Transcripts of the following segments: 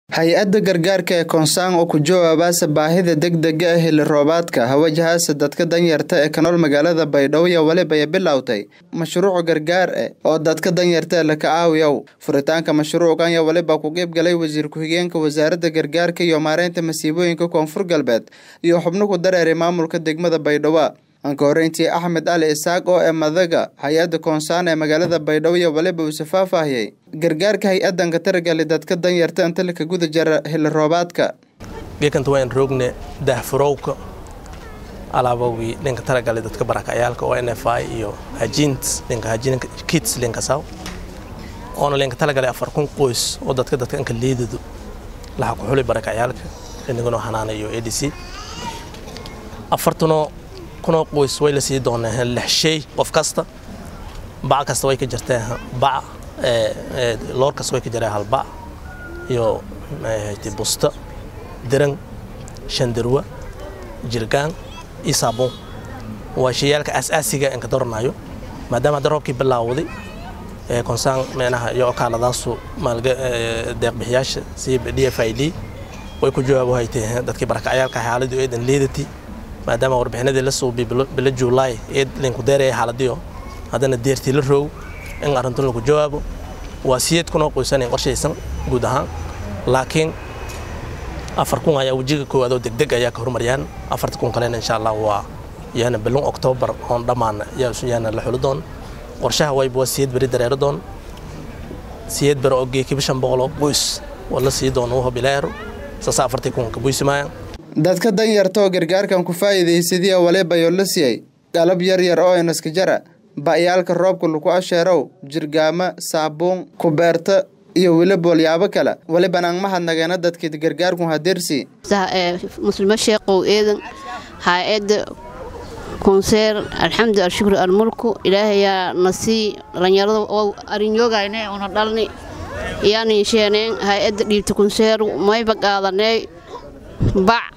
hay-adda gargaarka ee koonsaan oo ku jawaabaasa baahida degdega ah xilli roobaadka hawajahaase dadka danyarta ee ka nool magaalada baydhabo iyo weliba ay bilowtay mashruuc gargaar ah oo dadka danyarta la ka caawiyow furitaanka mashruucan iyo weliba ku qeyb galay wasiir ku-xigeenka wasaaradda gargaarka iyo maareynta masiibooyinka koonfur galbeed iyo xubno ku dareeray maamulka degmada baydhabo anka horeyntii axmed cali isaaq oo ee madaga hay-adda koonsaan ee magaalada baydhabo iyo waliba uuse faahfaahiyey gargaarka hay-addan ka taragali dadka danyarta inta laka guda jara xilli roobaadka geekanta waan roogne daahfurowka alaabowgii dhinka taragali dadka barakacayaalka oo n f i iyo hajiint dhinka hajiinka kits dhinka saw oona linka talagalay afar kun qoys oo dadka dadka inka liidadu laha ku xuli barakacayaalka dhinigano hanaana iyo a d c afartanoo kunoo qoys way la sii dooneen lix shay qof kasta bac kasta way ka jirteen bac loor kasta way ka jireen hal bac iyo busta diran shandarwa jirgaan iyo saabuun waa shayaalka asaasiga inka doranayo maadaama hadda roobkii bilaawday konsaan meenaha iyo okaaladaasu deeqbixiyaasha si d f i d way ku jawaabo hayteen dadkii barakacayaalka xaaladii eedan liidati maadaama warbixinadii la suubi bilo juulaay ee linku deeraya xaaladiyo haddana deertii la roog in arrintan lagu jawaabo waa siyeed kunoo qoysanayn qorshaysan guud ahaan laakiin afar kun ayaa wejiga koowaad oo degdeg ayaa ka horumariyaan afarta kun kalena insha allah waa yaana bilon oktoobar oon dhammaan yaana la xuli doon qorshaha wayba waa siyeed beri dareero doon siyeed beri oo geekiba shan boqol oo qoys waa la sii doon uho bileero saasa afartii kun ka buysimaayaan dadka danyarta oo gargaarkan ku faa'iidaysadiya waliba yoo la siiyey qalab yar yar oo inaska jara ba'yaalka roobka lagu asheerow jirgaama saabuun kubeerta iyo weliba walyaabo kale walibana ang mahadnageena dadkii gargaarku hadirsi muslimo sheeqow eedan haa-adda konseer alxamdu alshukru almulku ilaahayaa nasii dhalinyarada oo arinyoogayne una dhalni yaani sheeneen hay-adda dhiibta konseer mayba qaadanee bac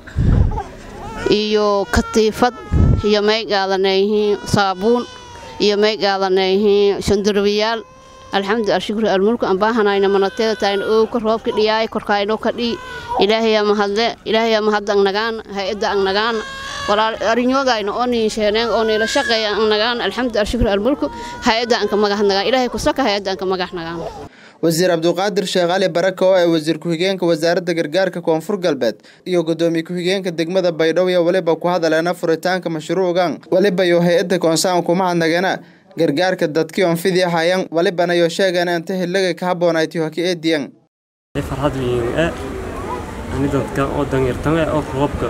iyo katiifad iyo may qaadanayhiin saabuun iyo may qaadanayhiin shandurbiyaal alxamdu alshukru almulku ambaahanayna manateeda taayna oowka roobka dhiyaay korkaayno ka dhii ilaahayaa mahadle ilaahayaa mahadda angnagaan hay-adda angnagaan arinyogayna oo niinsheeneen oo niila shaqeeya angnagaan alxamdu alshukru almulku hay-adda anka magahnagaan ilaahay kusaka hay-adda anka magahnagaan wasiir cabduqaadir sheekh cali baraka oo ee wasiir ku-xigeenka wasaaradda gargaarka koonfur galbeed iyo gudoomiye ku-xigeenka degmada baydhabo iyo weliba ku hadaleena furitaanka mashruucan weliba iyo hay-adda koonsaan kuma hadnageena gargaarka dadkii oon fidii hayan walibana iyo sheegana inta hiliga ka habboonayti hoki eediyan farxad weyn e ani dadka oo danyartan e oo roobka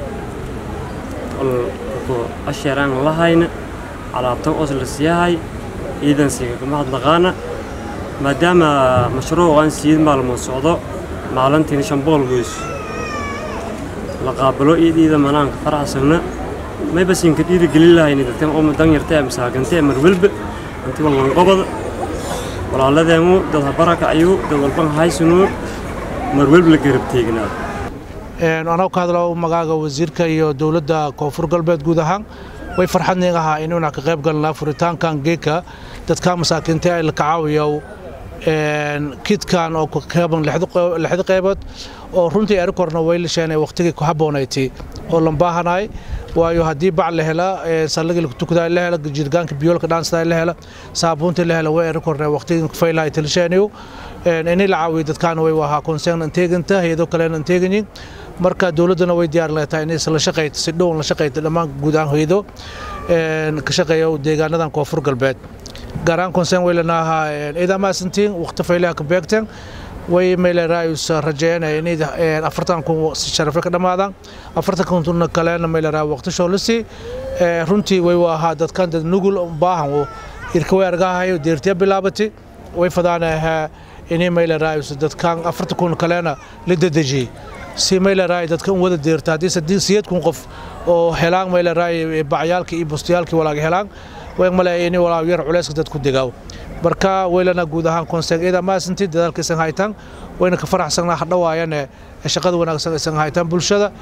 ku asheeraan lahayna alaabtan oos la siiyahay ciidansiga kama hadnaqaana maadaama mashruucan siid maalmood socdo maalintiina shan boqol goys la qaabalo iidiida manaanka faraxsanna mayba siinka dhiirigelin lahayni dadkan oo danyarta ee masaakanta ee marwelba inti walban qobada walaaladeenu dad habarakacayu dad walban haysanuu marwelba la garab teegnaado anoo ka hadlo magaaga wasiirka iyo dowladda koonfur galbeed guud ahaan way farxadniig ahaa inuuna ka qayb galnaa furitaankan geeka dadka masaakiinta ay la kacaawiyo kidkan oo ka kooban lixda qaybood oo runtii erikorna way lisheen waqtigii ku habboonayti oo lambaahanay waayo haddii bac la hela sallagii lagu tukadaa la hela jirgaanka biyoolka dhaansadaa la hela saabuuntii la hela way erikorna waqtigii faylahay tilsheeniyo inay la caawiyo dadkaana way ahaa konseen anteeganta hayado kalena anteeganyin marka dowladdana way diyaar leetahay inay la shaqayto si dhow la shaqayto dhammaan guud ahaan hayado ka shaqeeya deegaanadan koonfur galbeed gaaraan konseen way lanaahaa ciidamaasantiin waqti faylaha ka beegteen way meeleraayus rajeynaya inay afartan kun si sharafe ka dhammaadaan afartan kuntuna kalena meeleraa waqti shoolisi runtii way ahaa dadkan dad nugul baahan oo irkaway argahayo deertiya bilaabati way fadaanahaa inay meeleraayus dadkan afartan kun kalena la dedejiyey si meeleraay dadka wada deerta haddii siyeed kun qof oo helaan meeleraay bacyaalka iyo bustayaalkii walaaga helaan way maleeya inay walaa yar culayska dad ku digaaw marka waylana guud ahaan konseen ida maasanti dadaalka isan haytaan wayna ka faraxsanaa hadhawaayane shaqada wanaagsan isan haytaan bulshada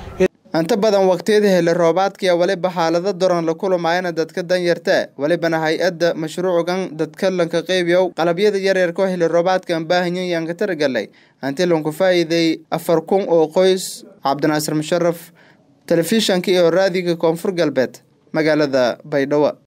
inta badan waqtiyada heli roobaadkiya weliba xaalado daran la kulumayana dadka danyarta welibana hay-adda mashruucan dadka lanka qeybiyow qalabyada yaryarka oo heli roobaadkan baahanyan yaan ka taragalay hanti lanku faa'iiday afar kun oo qoys cabdinaasir musharaf telefishanka iyo raadiga koonfur galbeed magaalada baydhabo